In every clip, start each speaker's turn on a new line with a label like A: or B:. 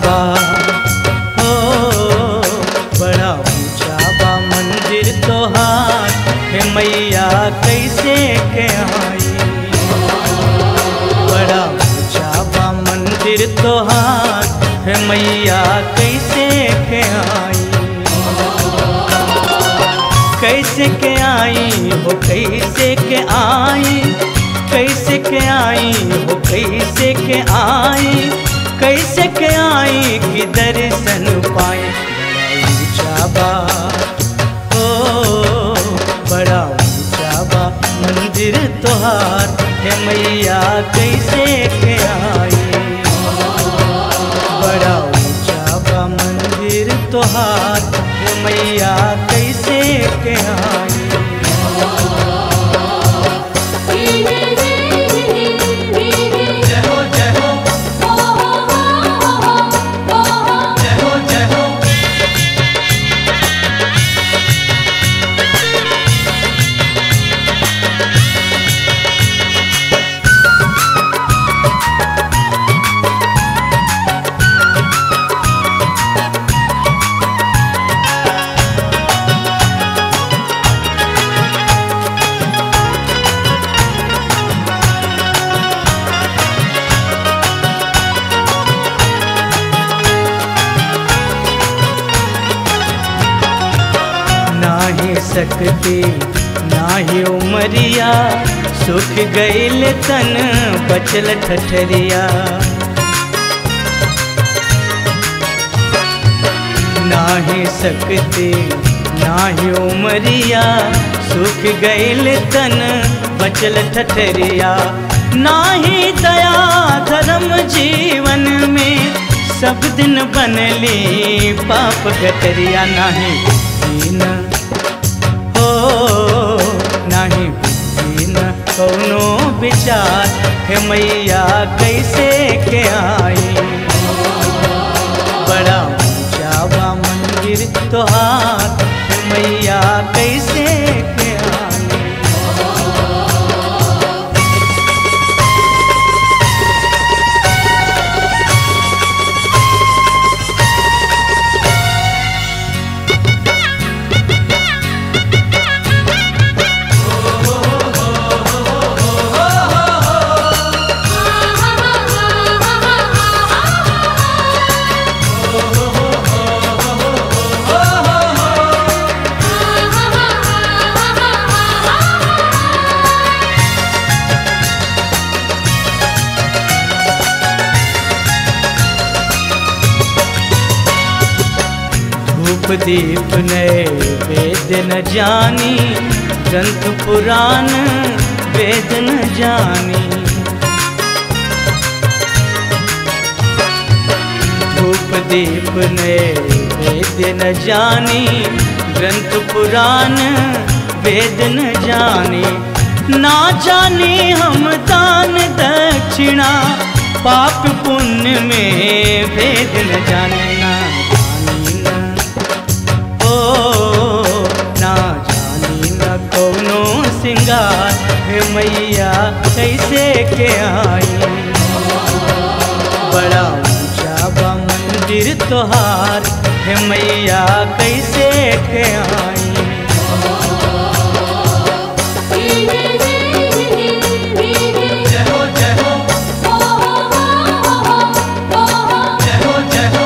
A: बा हो बड़ा ऊंचा बा मंदिर तोहार हे मैया कैसे के आई बड़ा ऊंचा बा मंदिर तोहार हे मैया कैसे के आई कैसे के आई हो कैसे के आई कैसे के आई हो कैसे के आई कैसे के आई कि दर्शन पाए बड़ा ऊंचा बा ओ बड़ा ऊंचा बा मंदिर तोहार हे मैया कैसे के आई बड़ा ऊंचा बा मंदिर तोहार हे मैया कैसे के आई जय हो जय हो जय हो जय हो नाही सकती नाही उमरिया सुख गईल तन बचल ठठरिया नाही सकती नाही उमरिया सुख गईल तन बचल ठठरिया नाही दया धर्म जीवन में सब दिन बनली पाप गटरिया नाही दीन हो नाही दीन कौनो विचार हे मैया कैसे के आई बड़ा ऊंचा बा मंदिर तोहार हे मैया कैसे के आई धूप दीप नए वेद न जानी ग्रंथ पुराण वेद न जानी धूप दीप नए वेद न जानी ग्रंथ पुराण वेद न जानी ना जाने हम दान दक्षिणा पाप पुण्य में भेद न जाने ना जानी ना ओ ना जानी न कौनो सिंगार हे मैया कैसे के आई बड़ा ऊंचा बा मंदिर तोहार हे मैया कैसे के आई जय हो जय हो जय हो जय हो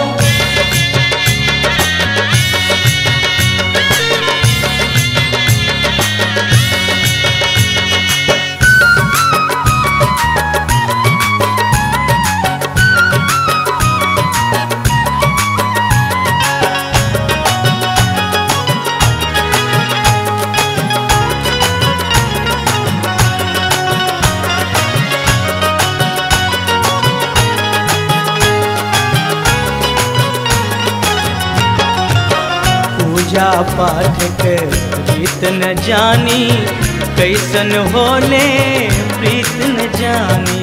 A: पूजा पाठ के रीत न जानी कैसन होले प्रीत न जानी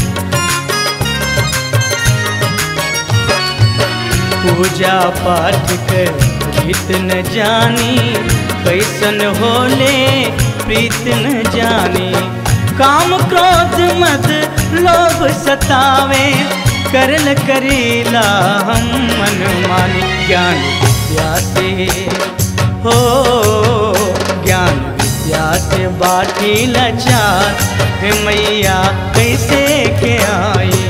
A: पूजा पाठ के रीत न जानी कैसन होले प्रीत न जानी काम क्रोध मद लोभ सतावे करल करेला हम मन मानी ज्ञान विद्या से हो ज्ञान विद्या से बाटी लाचार हे मैया कैसे के आई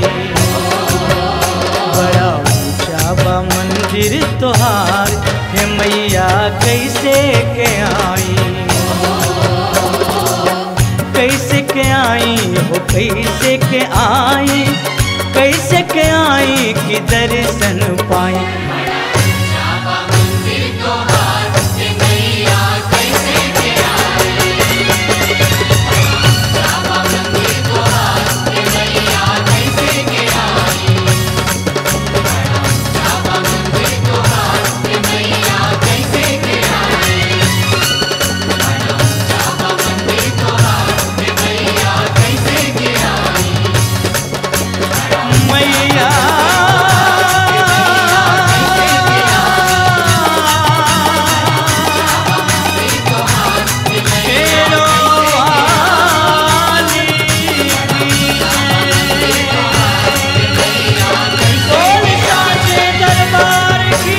A: बड़ा ऊंचा बा मंदिर तोहार हे मैया कैसे के आई कैसे के आई हो कैसे के आई कैसे के आई कि दर्शन पाई मैया शेरो वाली बोल साचे दरबार की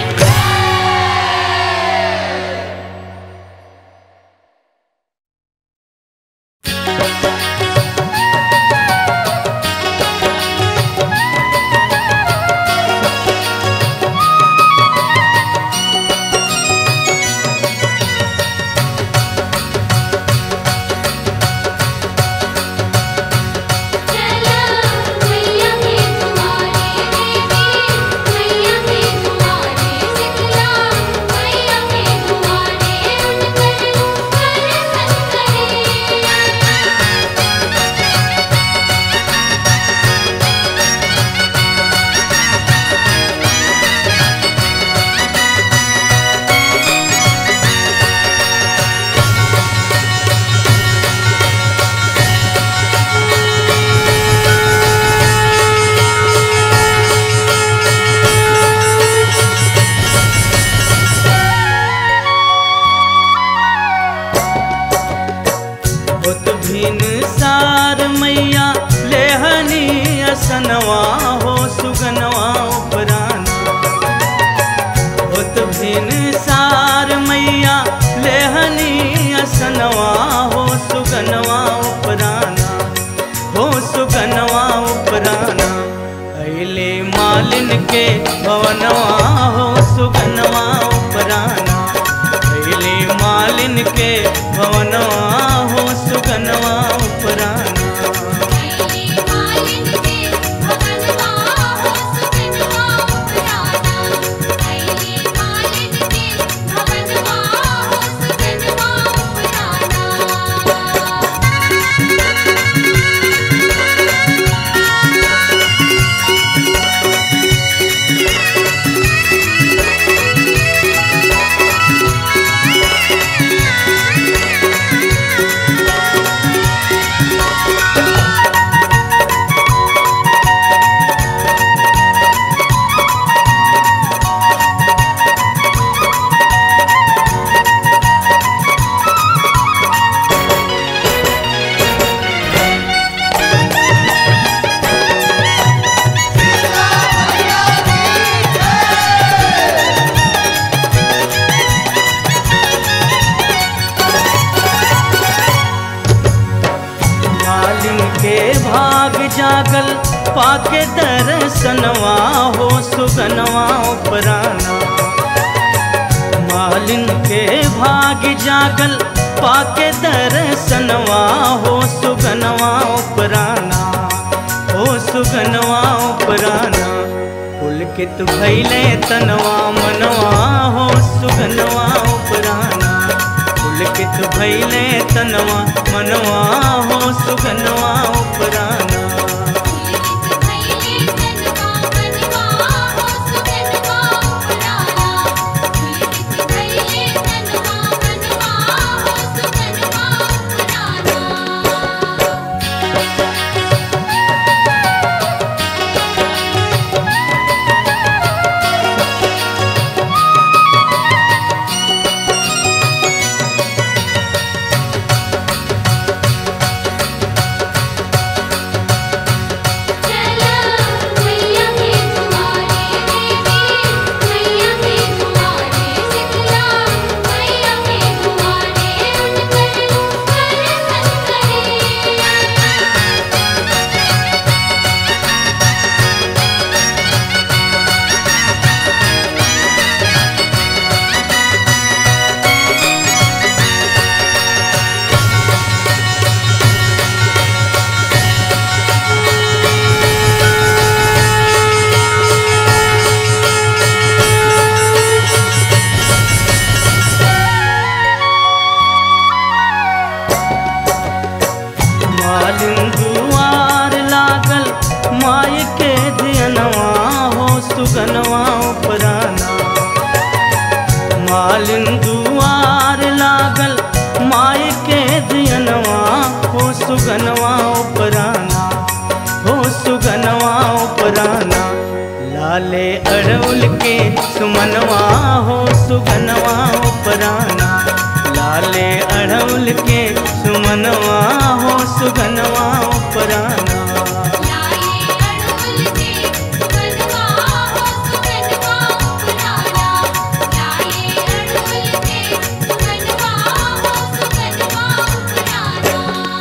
B: चला मैया के तुम्हारे देवी मैया के तुम्हारे शीतला मैया के तुम्हारे उनकर दर्शन
A: होत भिन सार मैया लेहनी असनवा हो सुगनवा उपराना होत भिन सार मैया लेहनी असनवा हो सुगनवा उपराना हो सुगनवा उपराना अले मालिन के भवनवा हो सुगनवा उपराना अले मालिन के भवनवा हो सुगनवा उपराना
B: कैले मालिन के भगनवा हो सुगनवा उपराना कैले मालिन के भगनवा हो सुगनवा उपराना
A: मालिन के भाग जागल पाके दर्शनवा हो सुगनवा उपराना मालिन के भाग जागल पाके दर्शनवा हो सुगनवा उपराना हो सुगनवा उपराना पुलकित भैले तनवा मनवा हो सुगनवा उपराना पुलकित भैले तनवा मनवा हो सुगनवा उपराना
B: पुलकित भैले तनवा मनवा हो सुगनवा उपराना पुलकित भैले तनवा मनवा हो सुगनवा उपराना
A: मालिन दुआर लागल माई के धियनवा हो सुगनवा उपराना मालिन दुआर लागल माई के धियनवा हो सुगनवा उपराना हो सुगनवा उपराना लाले अड़उल के सुमनवा हो सुगनवा उपराना लाले अड़उल के सुमनवा हो सुगनवा उपराना
B: लाए अड़हुल के सुगनवा हो सुगनवा उपराना लाए अड़हुल के सुगनवा हो सुगनवा उपराना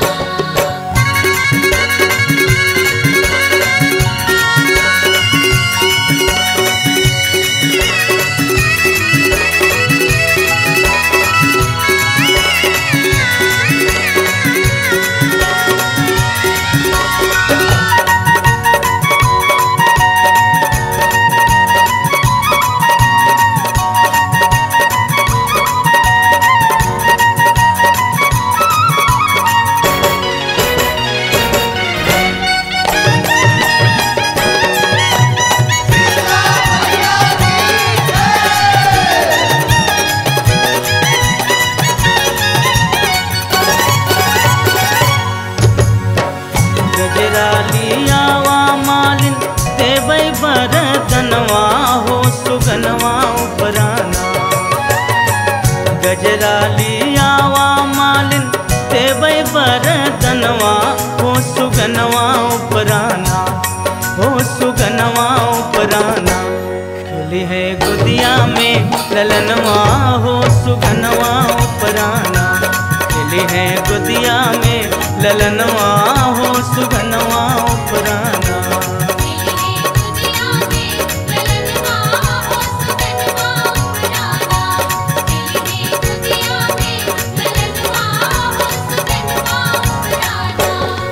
A: गजरा लियावा मालिन देवै बरतनवा हो सुगनवा उपराना गजरा लियावा मालिन देवै बरतनवा हो सुगनवा उपराना हो सुगनवा उपराना खिली है गुदिया में ललनवा हो सुगनवा उपराना खिली है गुदिया में ललनवा हो सुगनवा उपराना
B: तेरे दुनिया में ललनवा हो सुगनवा उपराना तेरे दुनिया में ललनवा हो सुगनवा उपराना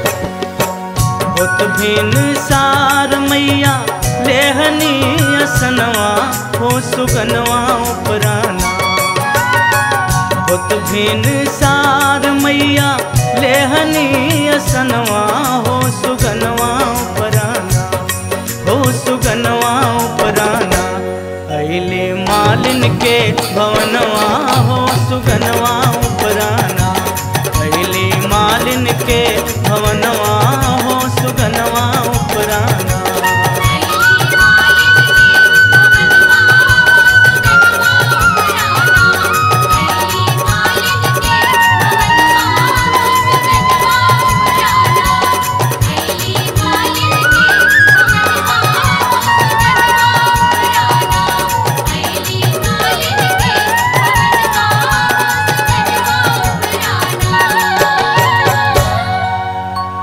A: होत भिन सार मैया लेहनी असनवा हो सुगनवा उपराना होत भिन सार मैया लेहनी असनवा हो सुगनवा उपराना हो सुगनवा उपराना अइले मालिन के भवनवा हो सुगनवा उपराना अइले मालिन के भवनवा हो सुगनवा उपराना
B: तेरी मालिन के भवनवा हो सुगनवा उपराना तेरी मालिन के भवनवा हो सुगनवा उपराना तेरी मालिन के भवनवा हो सुगनवा उपराना तेरी मालिन के भवनवा हो सुगनवा उपराना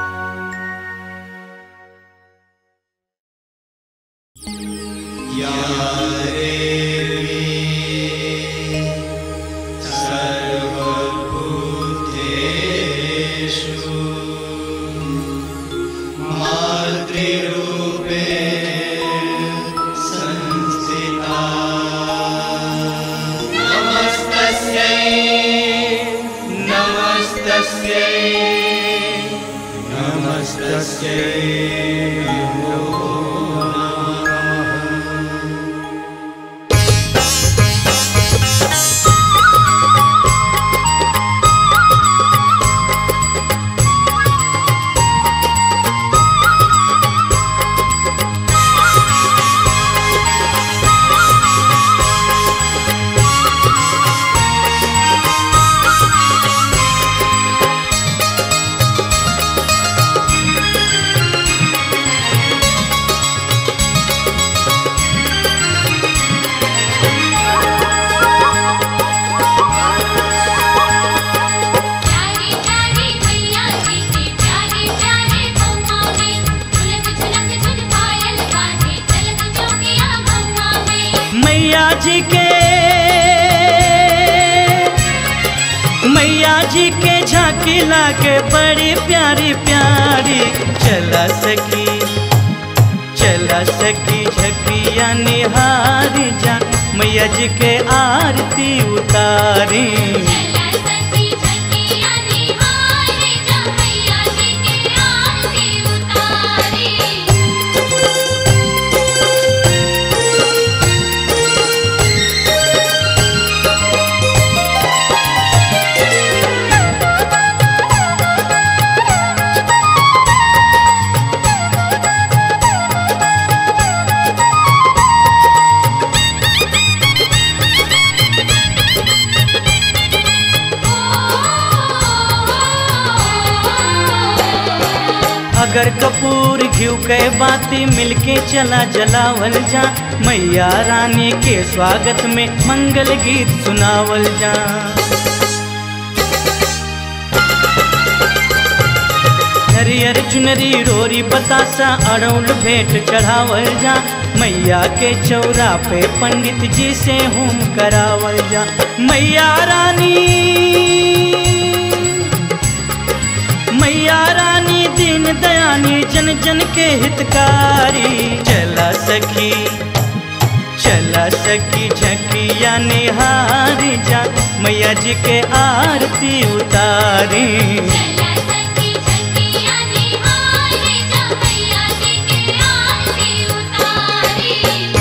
A: नमस्तस्यै नमस्तस्यै
B: प्यारे प्यारे मैया जी के प्यारे प्यारे गौवा में झुलक झुलक झुल पायल बाजे चलक जोगिया गौवा में
A: मैया जी के मैया जी के झांकी लागे बड़ी प्यारी प्यारी चला सकी चला सकी झकिया निहारी जा मैया जी के आरती उतारी
B: चला सखी झकिया निहारे जा मैया जी
A: अगर कपूर घिव के बाती मिलके चला जलावल जा मैया रानी के स्वागत में मंगल गीत सुनावल जा हरियर चुनरी रोरी बतासा अड़ौल भेंट चढ़ावल जा मैया के चौरा पे पंडित जी से होम करावल जा मैया रानी मैया रानी दीन दयानी जन जन के हितकारी चला सखी चला सखी झकिया निहारी जा मैया जी के आरती उतारी
B: चला सखी झकिया निहारे जा मैया जी के आरती उतारी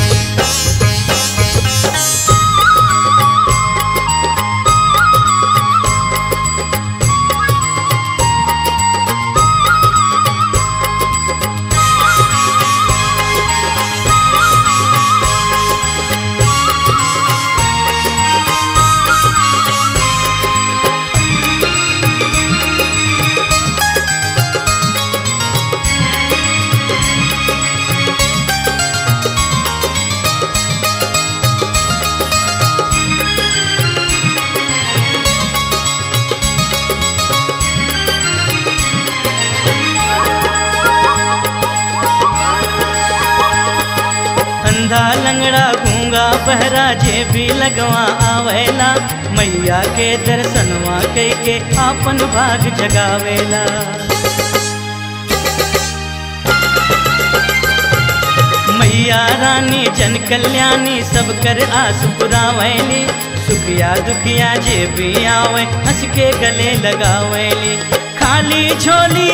A: अंधा लंगड़ा गूंगा बहरा जे भी लगवा आवेला मैया के दर्शनवा कई के आपन भाग जगावेला मैया रानी जन कल्याणी सब कर आस पुरावैली सुखिया दुखिया जे भी आवे हंस के गले लगावेली खाली झोली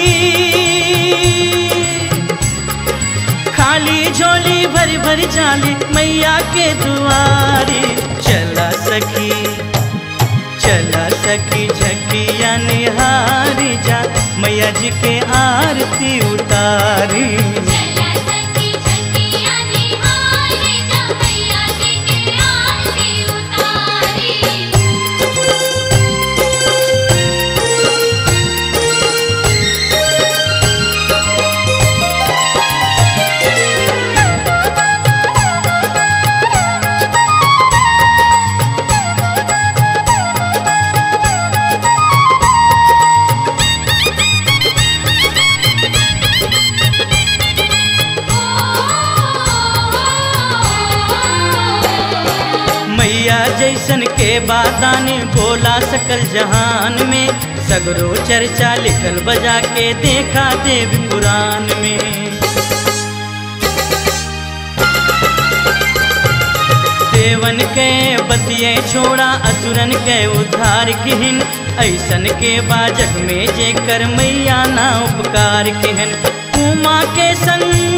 A: खाली झोली भरी भरी चाली मैया के दुआरी चला सखी चला सखी झकिया निहारी जा मैया जी के आरती उतारी
B: चला सखी झकिया निहारे जा मैया जी के आरती उतारी
A: मैया जैसन के बादानी बोला सकल जहान में सगरो चर्चा लिखल बजा के देखा देव पुराण में देवन के बतिये छोड़ा असुरन के उद्धार किहिन ऐसन के बाजग में जे कर मैया ना उपकार किहन उमा के संग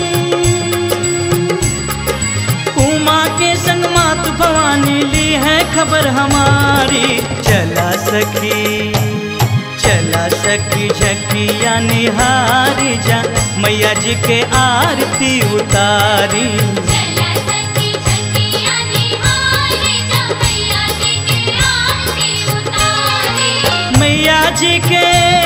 A: उमा के संग मात भवानी ली है खबर हमारी चला सखी चला सखी झकिया निहारी जा मैया जी के आरती उतारी
B: चला सखी झकिया निहारे जा मैया जी के आरती उतारी
A: मैया जी के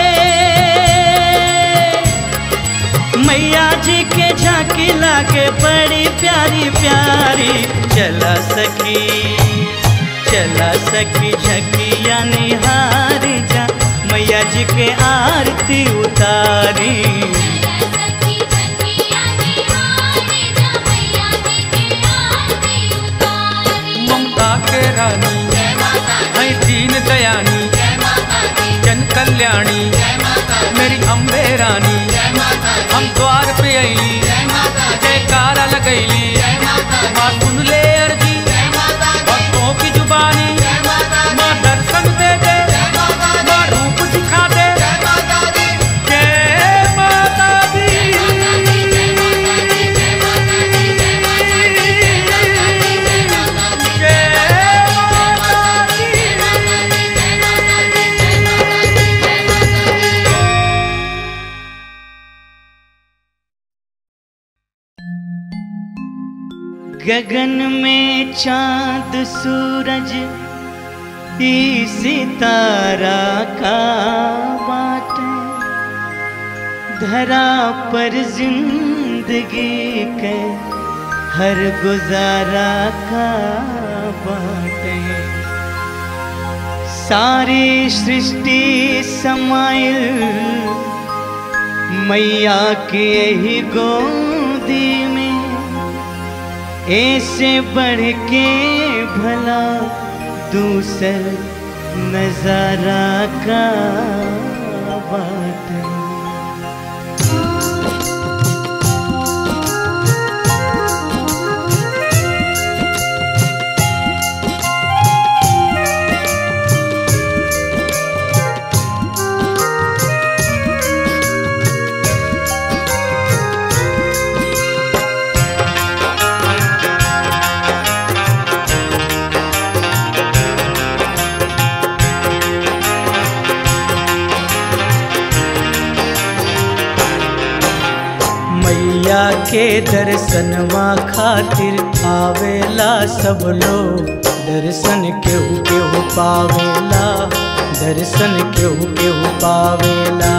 A: मैया जी के झांकी लागे बड़ी प्यारी प्यारी चला सखी चला सखी झकिया निहारी जा मैया जी के आरती उतारी
B: चला सखी झकिया निहारे जा मैया जी के आरती उतारी
C: ममता के रानी
B: जय माता दी
C: है दीन दयानी
B: जय माता दी
C: जन कल्याणी
B: जय माता दी
C: मेरी अम्बे रानी
B: जय माता दी
C: हम द्वार पे अली
B: जय माता दी
C: जयकारा लगैली
B: जय माता दी
C: माँ सुन ले अर्जी
B: जय माता दी
C: भक्तों की जुबानी
B: जय माता दी
C: माँ दर्शन दे दे
B: जय माता दी
C: माँ रूप दिखा दे
B: जय माता दी
C: जय माता दी
B: जय माता दी जय माता दी जय माता दी जय माता दी जय माता दी जय माता दी
C: जय माता दी
B: जय माता दी जय माता दी जय माता दी जय माता दी
A: गगन में चांद सूरज ई सितारा का बाटे धरा पर जिंदगी के हर गुजारा का बाटे सारी सृष्टि समाइल मैया के यही गोदी में ऐसे बढ़ के भला दूसर नजारा का बाटे मैया के दर्शनवा खातिर आवेला सब लोग दर्शन केहू केहू पावेला दर्शन केहू केहू पावेला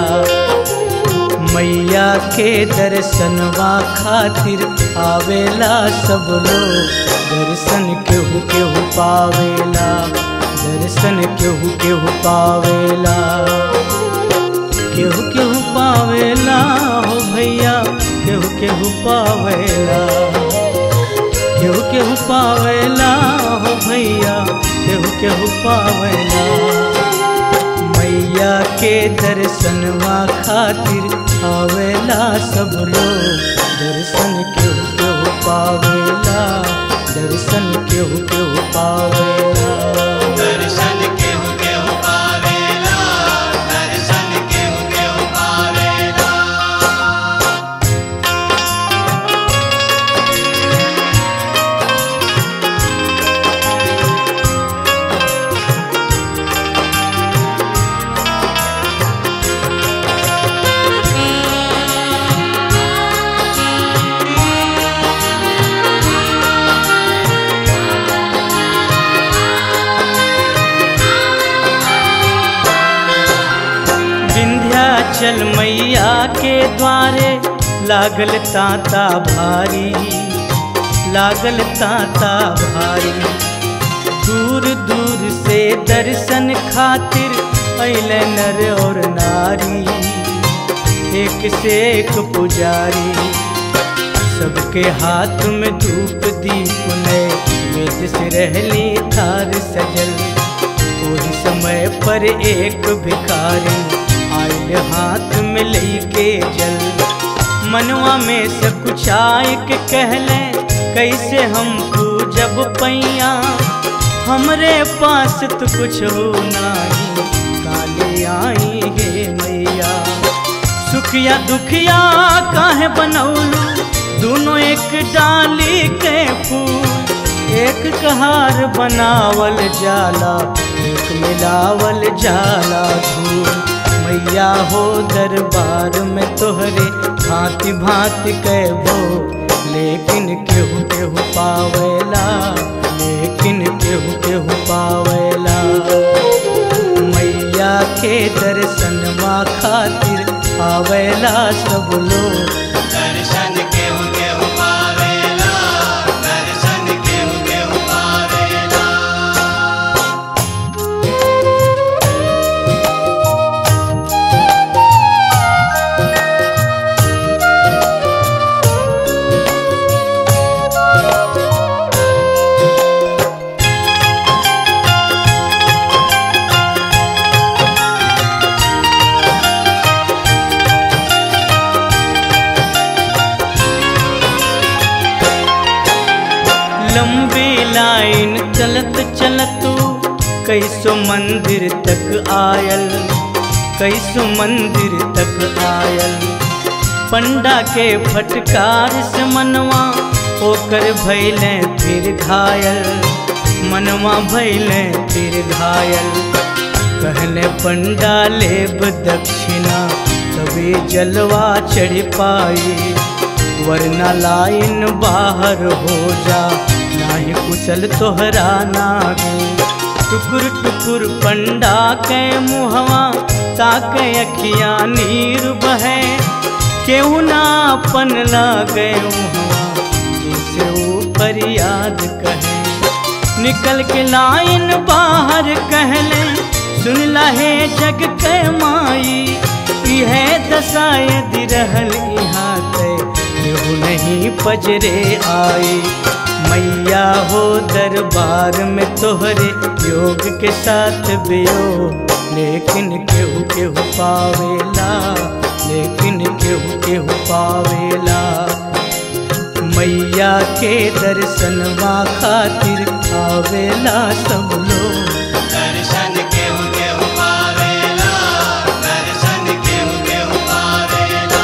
A: मैया के दर्शनवा खातिर आवेला सब लोग दर्शन केहू केहू पावेला दर्शन केहू केहू पावेला केहू केहू पावेला हो भैया केहू केहू पावेला केहू केहू पावेला हो भैया केहू केहू पावेला मैया के दर्शनवा खातिर आवेला सब लोग दर्शन केहू केहू पावेला दर्शन केहू केहू पावेला
D: दर्शन केहू केहू पावेला दर्शन केहू केहू पावेला
A: विंध्याचल मैया के द्वारे लागल तांता भारी लागल तांता भारी दूर दूर से दर्शन खातिर अइले नर और नारी एक से एक पुजारी सबके हाथ में धूप दीप नए वेद से रहली थार सजल वही समय पर एक भिखारी आयल हाथ में लेके जल मनवा में से कुछ आय के कहले कैसे हम जब पैया हमरे पास तो कुछ हो नहीं काले आई हे मैया सुखिया दुखिया काहे बनौलू दोनों एक डाली के फूल एक कहार बनावल जाला एक मिलावल जाला धूल मैया हो दरबार में तोहरे भांति भांति कहबो लेकिन केहू केहू पावेला लेकिन केहू केहू पावेला मैया के दर्शनवा खातिर आवेला सब लोग
D: दर्शन केहू केहू पावेला दर्शन केहू केहू पावेला
A: लंबी लाइन चलत चलत कैसो मंदिर तक आयल कैसो मंदिर तक आयल पंडा के फटकार से मनवा होकर भैले फिर घायल मनवा भैले फिर घायल कहले पंडा लेब दक्षिणा तभी जलवा चढ़ पाई वरना लाइन बाहर हो जा नाही कुशल तोहरा नागे टुकुर टुकुर पंडा के मुहवा ताके अखियां नीर बहे केहू ना अपन लागे वहाँ जिसे ऊपर याद कहे निकल के लाइन बाहर कहले सुन लहे जग के माई यह दशा यदि रहल यहाँ ते केहू नहीं पजरे आई मैया हो दरबार में तोहरे योग के साथ बियो लेकिन केहू केहू पावेला लेकिन केहू केहू पावेला मैया के दर्शनवा खातिर आवेला सब लोग
D: दर्शन केहू केहू पावेला दर्शन केहू केहू पावेला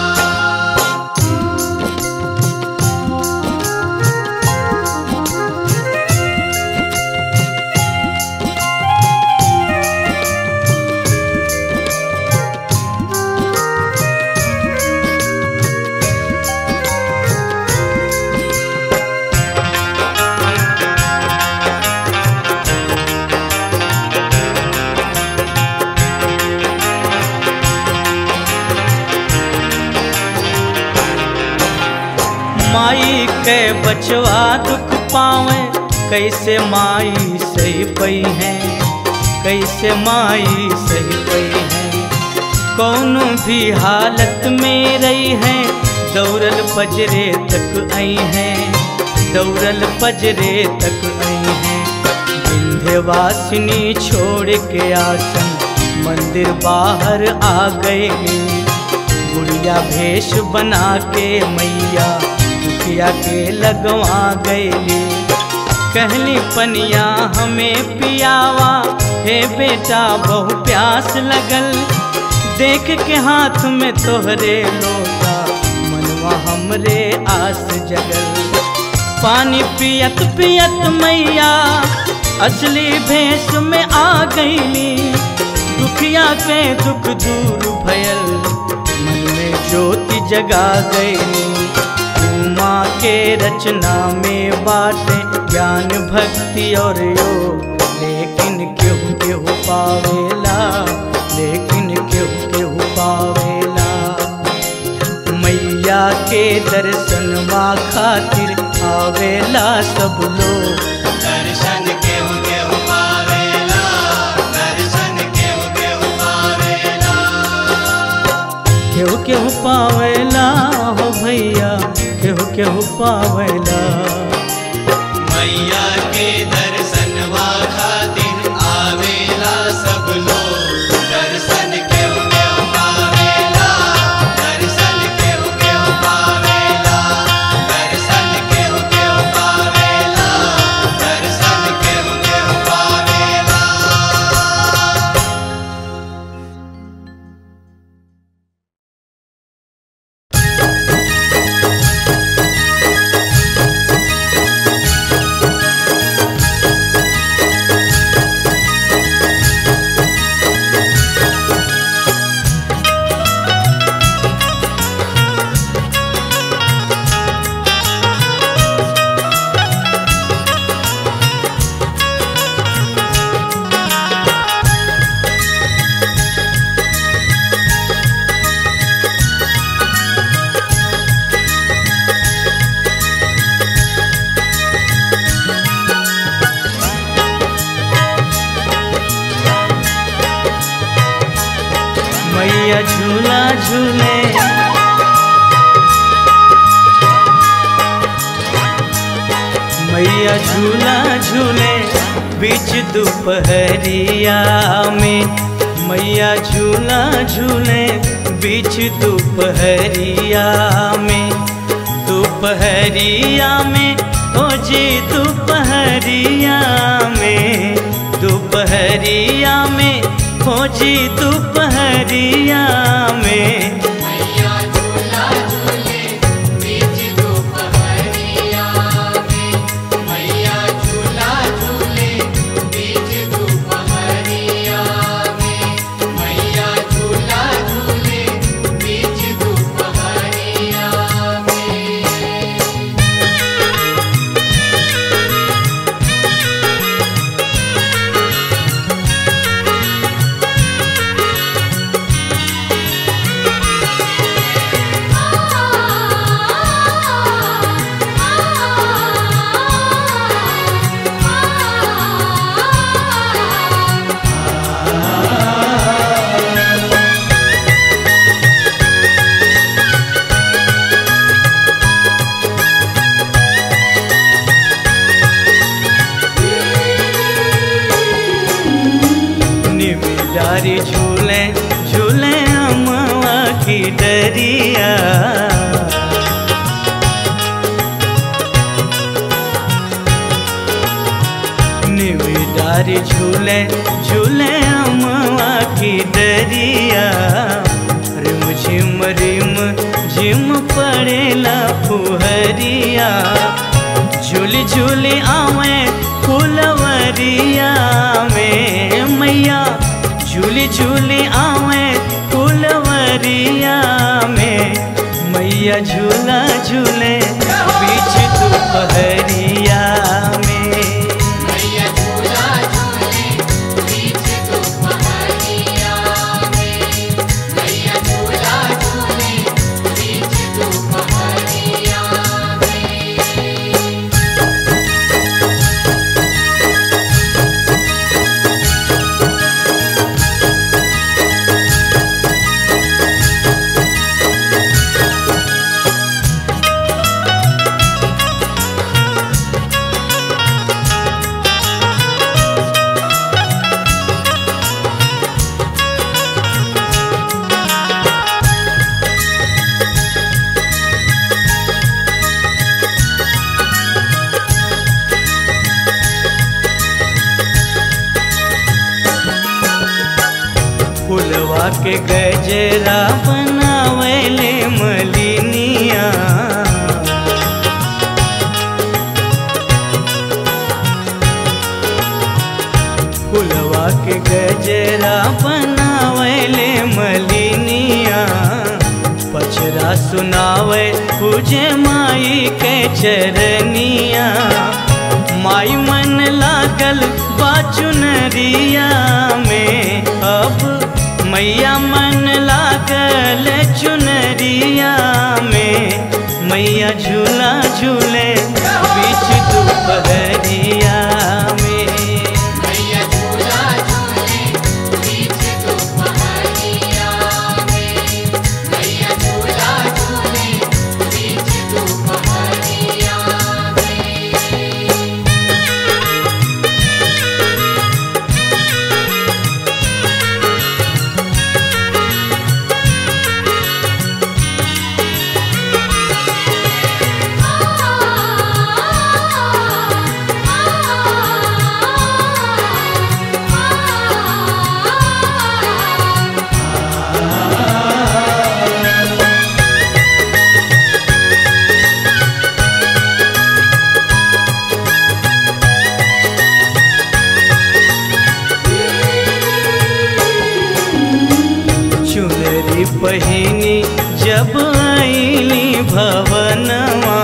A: माई के बचवा दुख पावे कैसे माई सही पई है कैसे माई सही पई है कौन भी हालत में रही है दौड़ल पजरे तक आई है दौड़ल पजरे तक आई है विंध्यवासिनी छोड़ के आसन मंदिर बाहर आ गए गुड़िया भेष बना के मैया दुखिया के लगवा गए कहली पनिया हमें पियावा हे बेटा बहु प्यास लगल देख के हाथ में तोहरे लोटा मनवा हमरे आस जगल पानी पियत पियत मैया असली भेष में आ गईली दुखिया के दुख दूर भयल मन में ज्योति जगा गईली उमा के रचना में बाटे ज्ञान भक्ति और योग लेकिन केहू केहू पावेला लेकिन केहू केहू पावेला मैया के दर्शनवा खातिर आवेला सब लोग
D: दर्शन केहू केहू पावेला दर्शन केहू केहू पावेला
A: केहू केहू पावेला हो भैया केहू केहू पावेला
D: मैया के दर्शनवा खातिर आवेला सब लोग दर्शन केहू केहू पावेला दर्शन केहू केहू पावेला दर्शन केहू केहू पावेला दर्शन केहू केहू पावेला
A: मैया झूला झूले मैया झूला झूले बीच दोपहरिया में मैया झूला झूले बीच दोपहरिया में दोपहरिया में ओ जी दोपहरिया में दोपहरिया में हो जी दोपहरिया में
B: मैया झूला झूले बीच दोपहरिया में मैया झूला झूले बीच दोपहरिया में मैया झूला झूले बीच दोपहरिया में
A: मैया दरिया निविदारी झूले झूले अमवा की दरिया रिम झिम रिम झिम पड़ेला फुहरिया झूली झूली आवे फुलवरिया में मैया झूली झूली आवे फुलवरिया में मैया झूला झूले बीच दोपहरिया में
B: मैया झूला झूले बीच दोपहरिया में मैया झूला झूले बीच दोपहरिया में
A: फुलवा के गजरा बनावेले मलिनिया फुलवा के गजरा बनावेले मलिनिया पचरा सुनावे पूजे माई के चरनिया माई मन लागल बाचुनरिया में अब मैया मन लागल चुनरिया में मैया झूला झूले बीच दोपहरिया में
B: मैया झूला झूले बीच दोपहरिया में मैया झूला झूले बीच दोपहरिया में
A: चुनरी पहिनी जब आईली भवनवा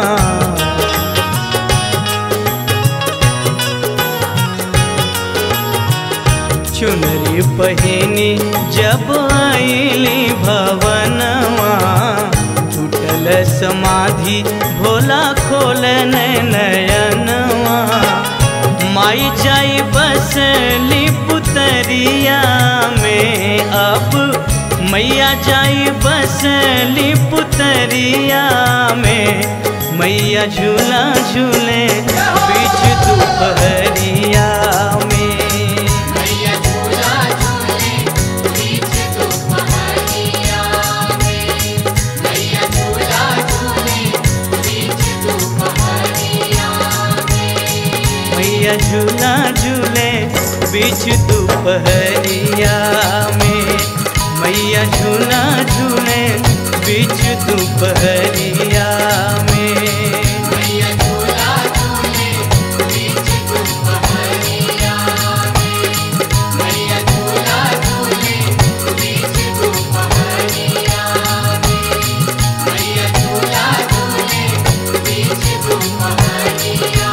A: चुनरी पहिनी जब आईली भवनवा टूटल समाधि भोला खोलन नयनवा माई जाई बसली पुतरिया में अब मैया जाई बसली पुतरिया में मैया झूला झूले बीच दोपहरिया में
B: मैया झूला झूले बीच दोपहरिया में मैया झूला झूले बीच दोपहरिया में
A: मैया झूला झूले बीच दोपहरिया में मैया झूला झूले बीच दोपहरिया में
B: मैया झूला झूले बीच दोपहरिया में मैया झूला झूले बीच दोपहरिया में मैया झूला झूले बीच दोपहरिया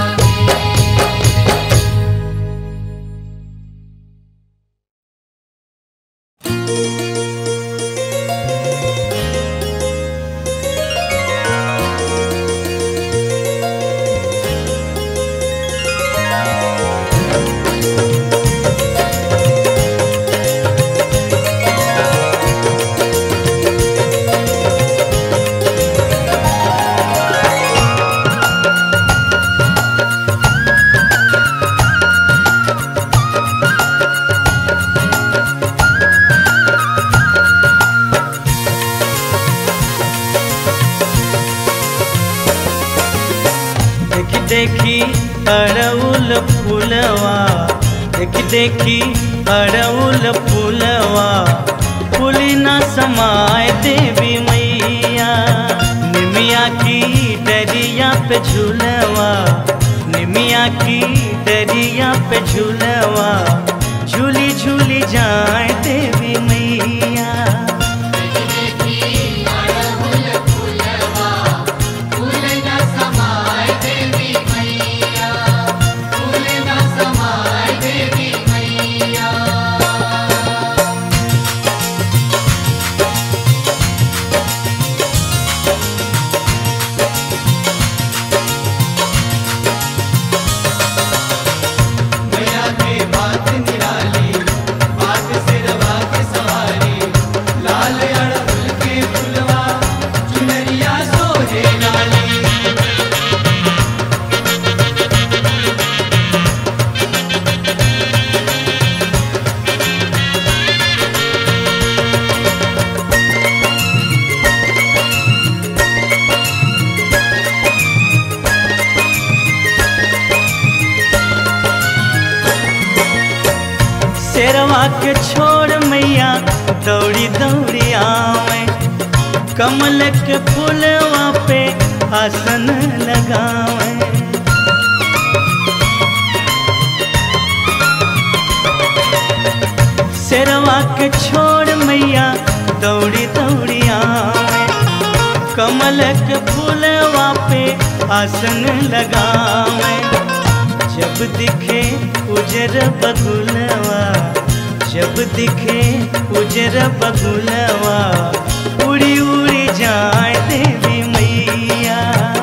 B: में
A: रे देखी अड़उल फूलवा देखी देखी अड़उल फूलवा फूली न समाए देवी मैया निमिया की डरिया पे झूलवा निमिया की डरिया पे झूलवा झूली झूली जाए देवी मैया
D: मैया के बात निराली बात सिरवा के सवारी लाल अड़हुल के फुलवा चुनरिया सोहे नाली
A: शेरवा के छोड़ मैया दौड़ी दौड़ी आवे कमल के फूलवा पे आसन लगावे शेरवा के छोड़ मैया दौड़ी दौड़ी आवे कमल के फूलवा पे आसन लगावे जब दिखे उजर बगुलवा जब दिखे उजर बगुलवा उड़ी उड़ी जाए देवी मैया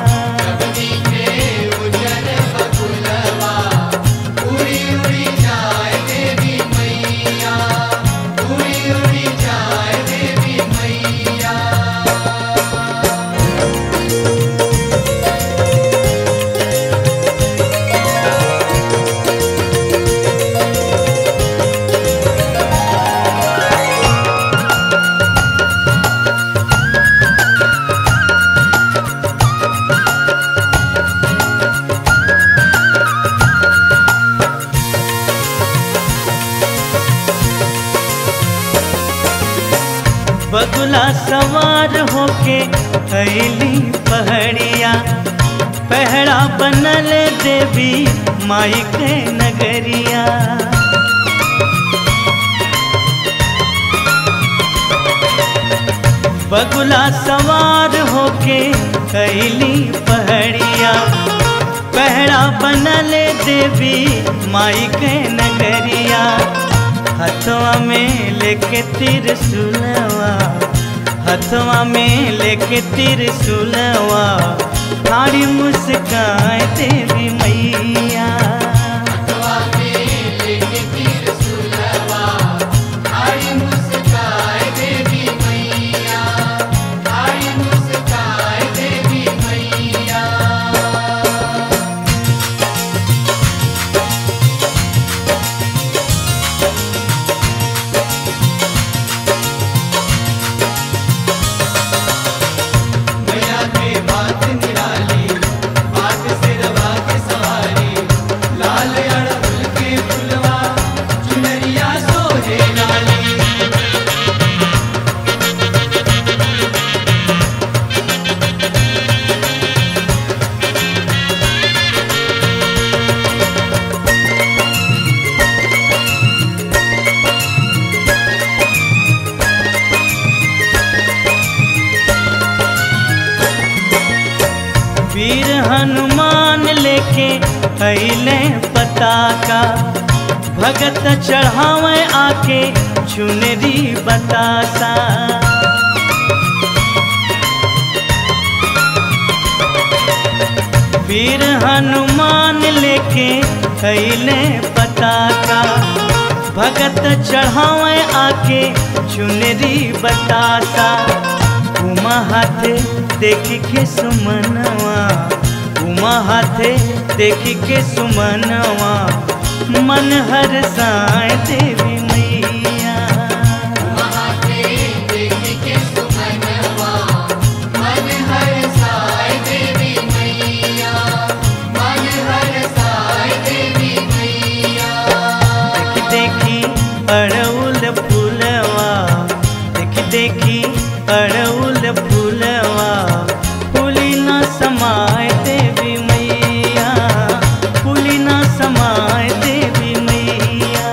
A: बगुला सवार होके अली पहड़िया पहड़ा बनल देवी माई के नगरिया बगुला सवार होके अली पहड़िया पहड़ा बनल देवी माई के नगरिया हथवा में लेके त्रिशूलवा हथवा में लेके त्रिशूलवा थारी मुस्काए देवी मैया
D: मैया के बात निराली बात सिरवा के सवारी लाल अड़हुल के फुलवा चुनरिया सोहे नाली
A: वीर हनुमान लेके अले पताका भगत चढ़ावे आके चुनरी बतासा वीर हनुमान लेके अले पताका भगत चढ़ावे आके चुनरी बतासा उमा हाथे देखी के सुमनवा उमा हाथे देखी के सुमनवा मन हर साए देवी मैया
B: मन हर साय देवी मैया मन
A: देखी अड़उल फूलवा फूली न समाय देवी मैया फूली न समाय देवी मैया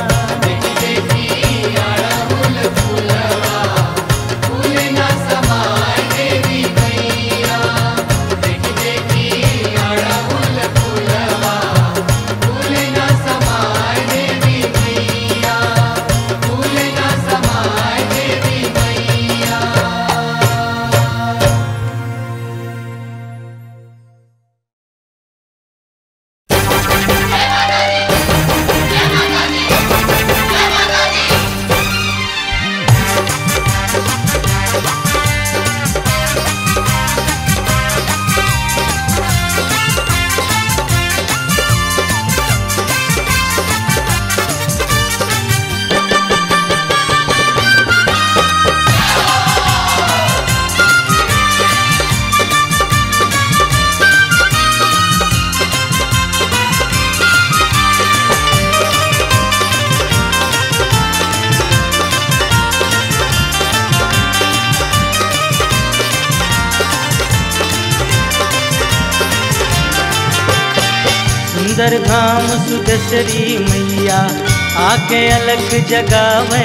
A: सुंदर धाम सुदसरी मैया आके अलग जगावे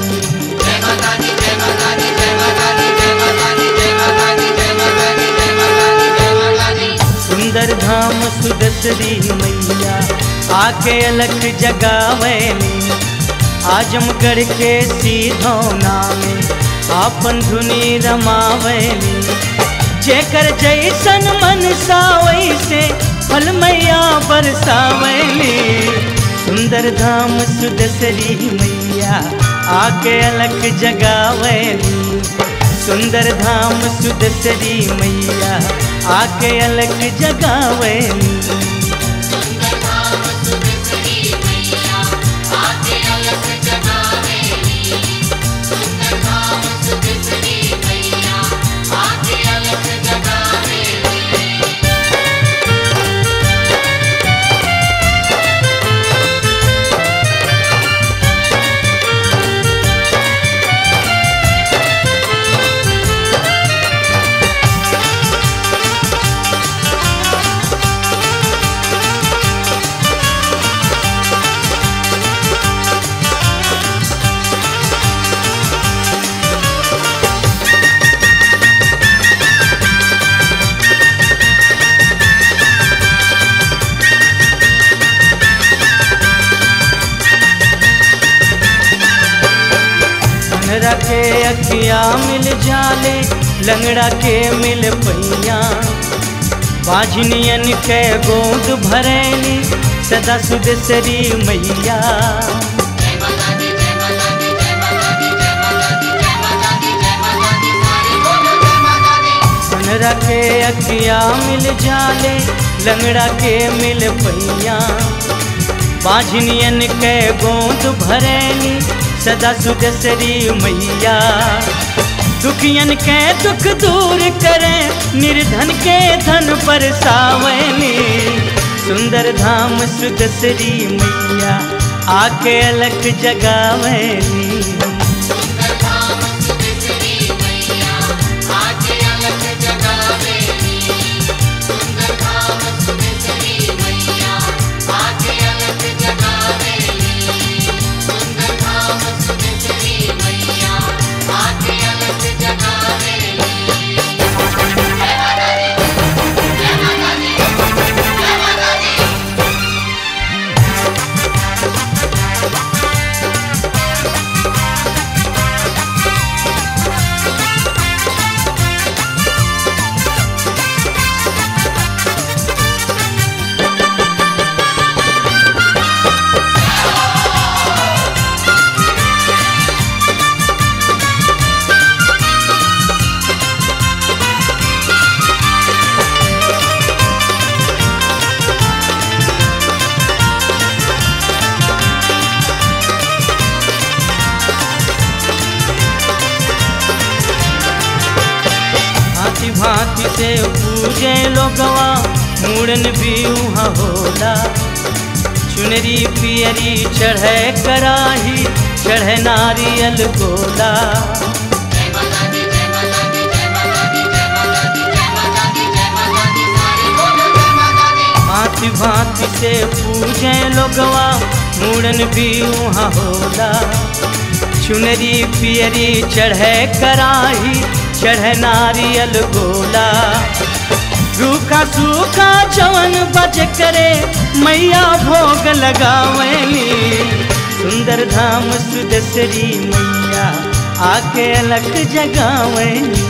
A: सुंदर धाम सुदसरी मैया आके अलग जगावे आजमगढ़ के सीधो नामे आपन धुनी रमावैली जेकर जैसन मन वैसे फल मैया बरसावैली सुंदर धाम सुदसरी मैया आके अलग जगावैली सुंदर धाम सुदसरी मैया आके अलग जगावैली
B: सुंदर धाम सुदसरी मैया आके अलग जगावेली सुंदर धाम सुदसरी मैया आके अलग जगावेली
A: लंगड़ा के अखिया मिल जाले लंगड़ा के मिल पैया बाझनियन के गोद भरैली सदा सुदसरी मैया
B: जय माता दी जय माता दी जय माता दी जय माता दी जय माता दी जय माता दी सारे बोलो जय माता दी
A: लंगड़ा के अखिया मिल जाले लंगड़ा के मिल पैया बाझनियन के गोद भरैली सदा सुदसरी मैया दुखियन के दुख दूर करे निर्धन के धन पर सावनी सुंदर धाम सुदसरी मैया आके अलग जगावनी
B: सुंदर धाम सुदसरी मैया आके अलग जगावेली सुंदर धाम सुदसरी मैया आके अलग जगावेली सुंदर धाम सुदसरी मैया आके अलग जगावेली जय माता दी जय माता दी जय माता दी
A: भांति भांति से पूजे लोगवा मूड़न भी वहाँ होला चुनरी पियरी चढ़े कराही चढ़े नारियल गोला
B: जय
A: से पूजे लोगवा मूड़न भी वहाँ होला चुनरी पियरी चढ़े कराही चढ़े नारियल गोला रूखा सूखा जवन बज करे मैया भोग लगावली सुंदर धाम सुदसरी मैया आके अलग जगावली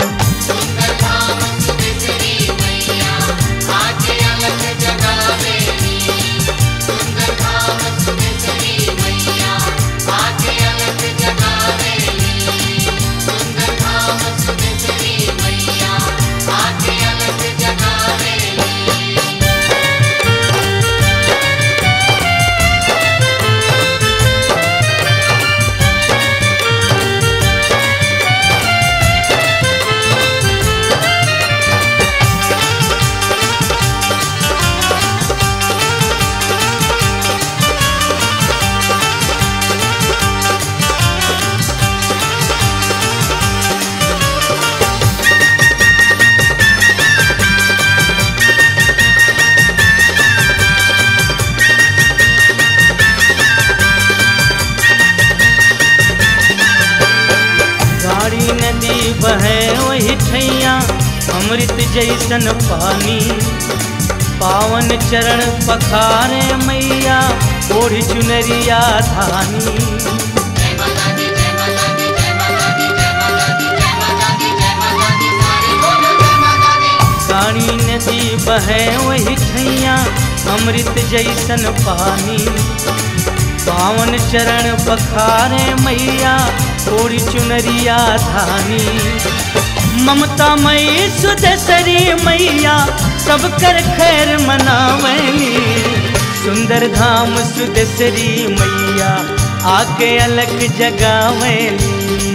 A: गाड़ी नदी बहे वही ठैया अमृत जैसन पानी पावन चरण पखारे मैया ओढ़ चुनरिया धानी गाड़ी नदी बहे वही ठैया अमृत जैसन पानी पावन चरण पखारे मैया ओरी चुनरिया धानी ममता मई सुदसरी मैया सब कर खैर मनावली सुंदर धाम सुदसरी मैया आके अलग जगावली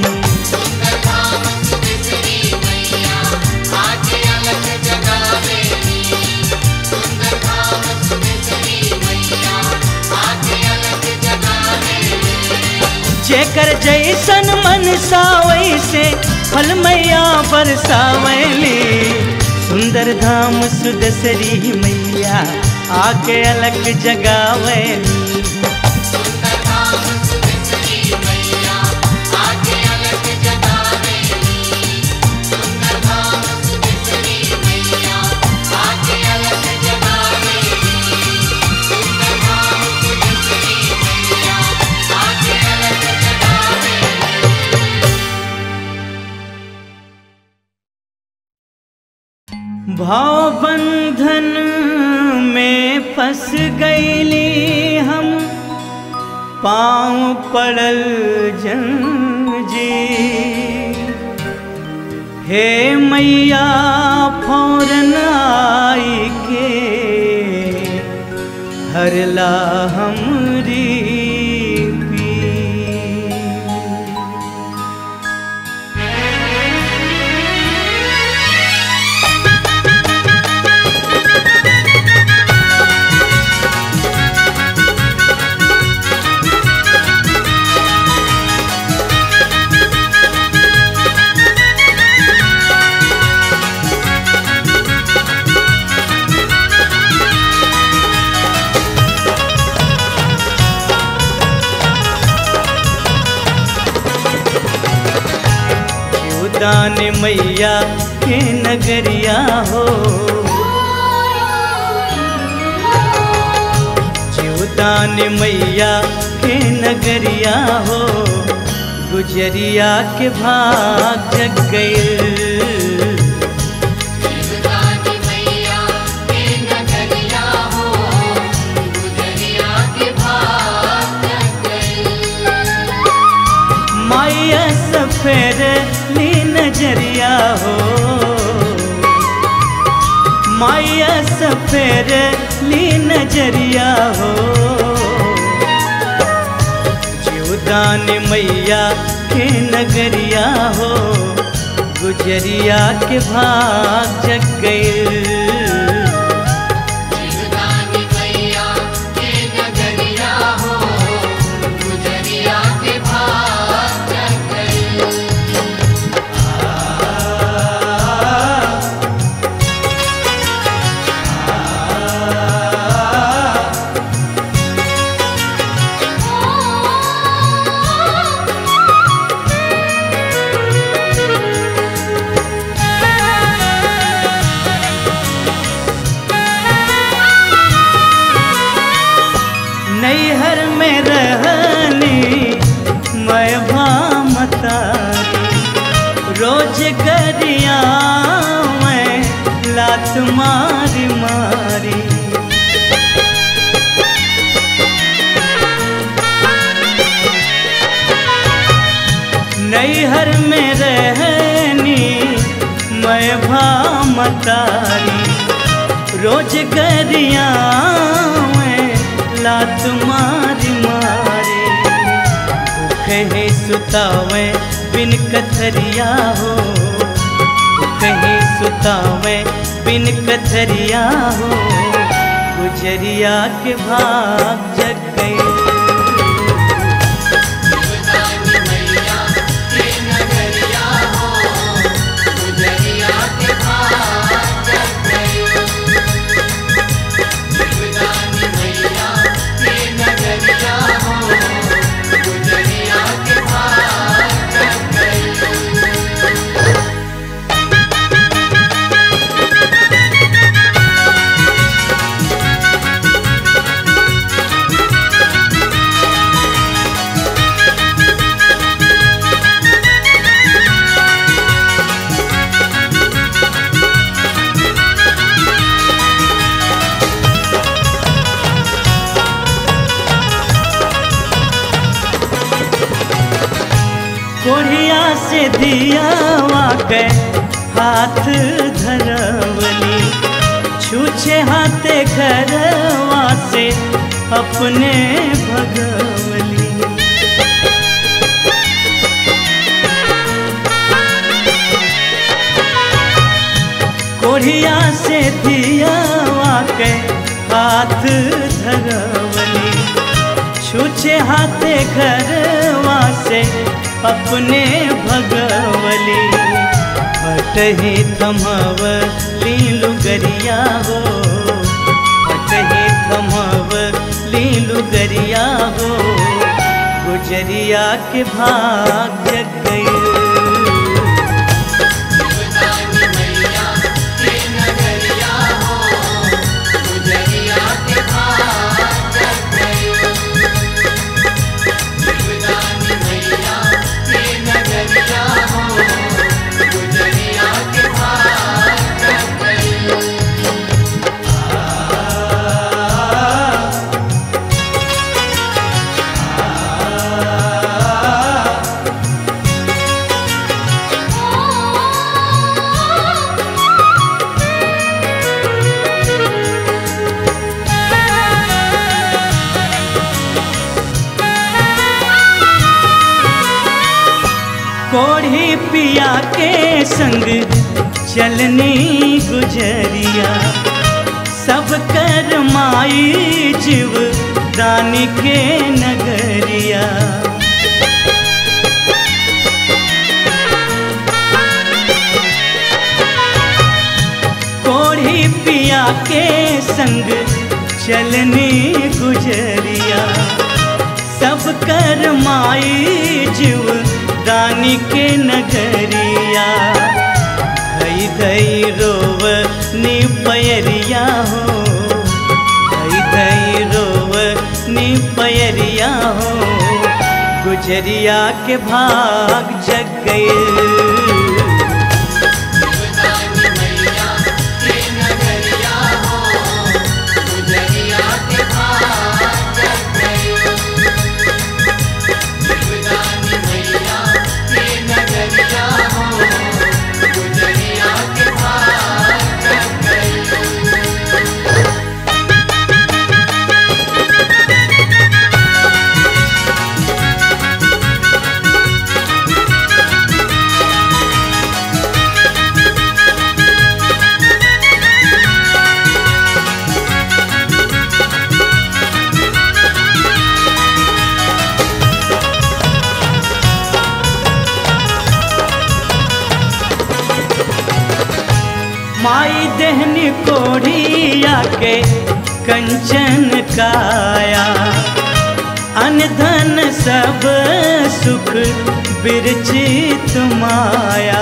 A: जेकर जैसन मन वैसे फल मैया बरसावली सुंदर धाम सुदसरी मैया आके अलग जगावली भाव बंधन में फंस गईली हम पाँव पड़ल जंजी हे मैया फौरन आई के हरला हमरी पीर। दान मैया के नगरिया हो जीवदान मैया के नगरिया हो गुजरिया के भाग जग गए माया सफेद ली नजरिया हो माया सफेद ली नजरिया हो जीवदान मैया के नगरिया हो गुजरिया के भाग जग गए रोज गरिया मैं लात मारी मारी नैहर में रहनी मैं भामतारी रोज गरिया मैं लात मारी मारी कहे सुतावे बिन कथरिया हो कहे सुतावे बिन कथरिया हो गुजरिया के भाग जग गए कोढ़िया से दिया के हाथ धरवली छूछे हाथे घरवा से अपने भगवली कोढ़िया से दिया के हाथ धरवली छूछे हाथे घरवा से अपने भगवली हटही थमव लीलू गरिया हो हटही थमव लीलू गरिया हो गुजरिया के भाग जग गई कोढ़ी पिया के संग चलनी गुजरिया सब कर माई जीव दानी के नगरिया कोढ़ी पिया के संग चलनी गुजरिया सब कर माई जीव दानी के नगरिया धई धई रोव नी पयरिया हो धई धई रोव नी पयरिया हो गुजरिया के भाग जग गए माई देहनी कोढ़िया के कंचन काया अन धन सब सुख बिरचित माया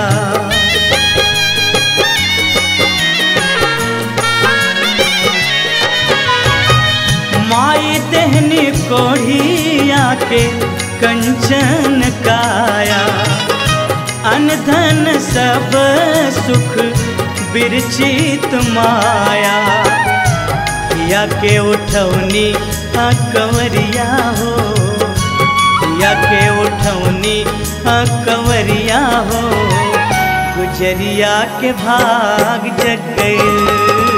A: माई देहनी कोढ़िया के कंचन काया अन धन सब सुख बिरचित माया या के उठौनी आ कंवरिया हो या के उठौनी आ कंवरिया हो गुजरिया के भाग जग गए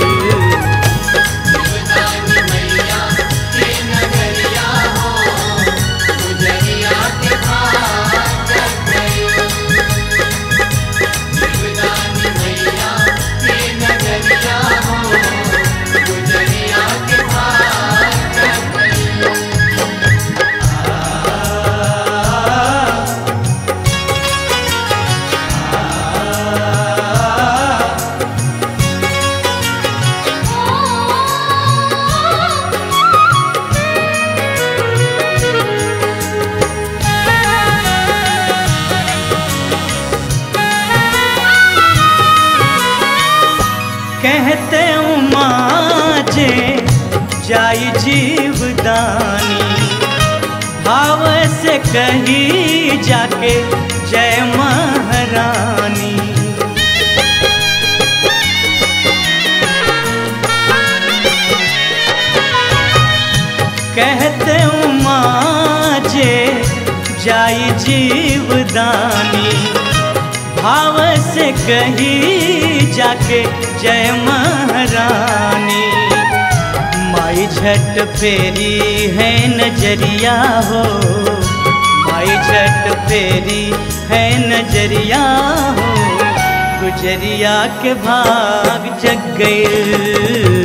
A: कहते उमा जे जाई जीवदानी भाव से कही जाके जय महारानी कहते उमा जे जाई जीवदानी भाव से कही जाके जय महारानी माई झट फेरी है नजरिया हो माई झट फेरी है नजरिया हो गुजरिया के भाग जग गए